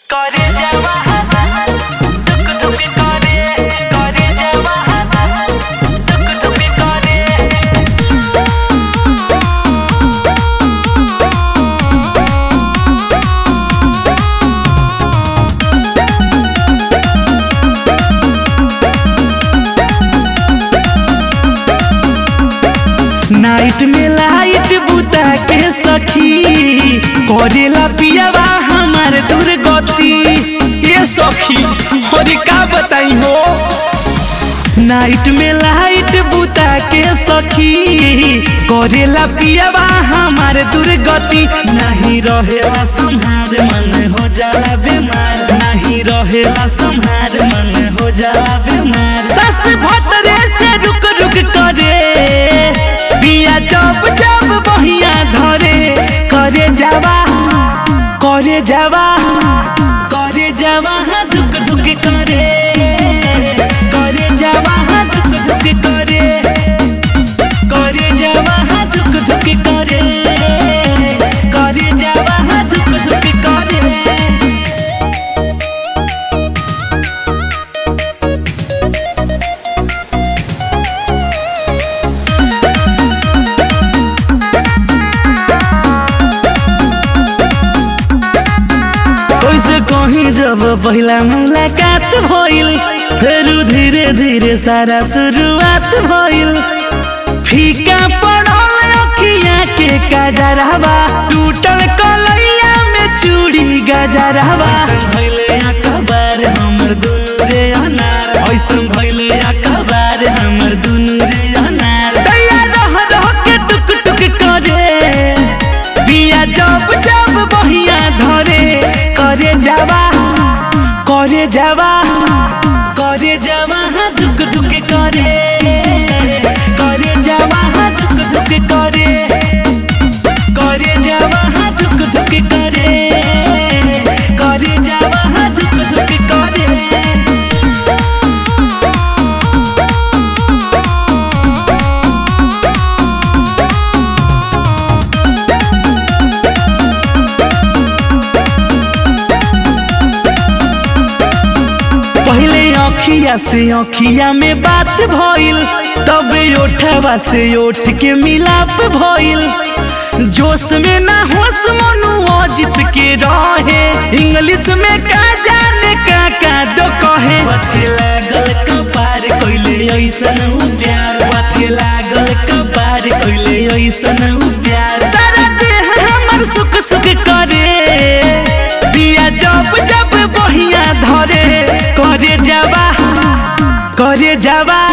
করে যাওয়া টুক টুকি করে করে যাওয়া টুক টুকি করে नाइट में लाइट बुता के सखी करेला पियावा हमार दुर्गति ये सखी और का बताई हो नाइट में लाइट बुता के सखी करेला पियावा हमार दुर्गति नहीं रहेला संहार मन हो जाला बीमार नहीं रहेला संहार मन हो जाला बीमार सस भतरे से रुक रुक करे बिया जब जब बहिया धरे करे जावा करे जावा करे जावा हाँ धुक धुक करे करे जावा हाँ धुक धुक करे करे जावा हाँ धुक धुक करे करे जावा हाँ धुक धुक करे कैसे कहीं जब पहला मुलाकात भइल फिर धीरे धीरे सारा शुरुआत भइल फीका पड़ल अखिया के गजरवा टूटल कलैया में चूड़ी गजरवा भइले अखबार हमर दुनु रे अनार ऐसन भइले अखबार हमर दुनु रे अनार दैया रह रह के टुक टुक करे बिया जब जब बहिया धरे करे जावा करे जावा करे जावा हाँ दुख दुख करे करे जावा हाँ दुख दुख करे करे जावा हाँ दुख दुख करे करे जावा हाँ दुख दुख करे पहले अखिया से अखिया में बात भइल तब ओठवा से ओठ के मिलाप भइल जोश में ना होश मनु अजित के रहे इंग्लिश में का जाने का का दो कहे पथे लागल कपार कइले ऐसन उ प्यार पथे लागल कपार कइले ऐसन उ प्यार सारा देह हमर सुख सुख करे बिया जब जब बहिया धरे करे जावा करे जावा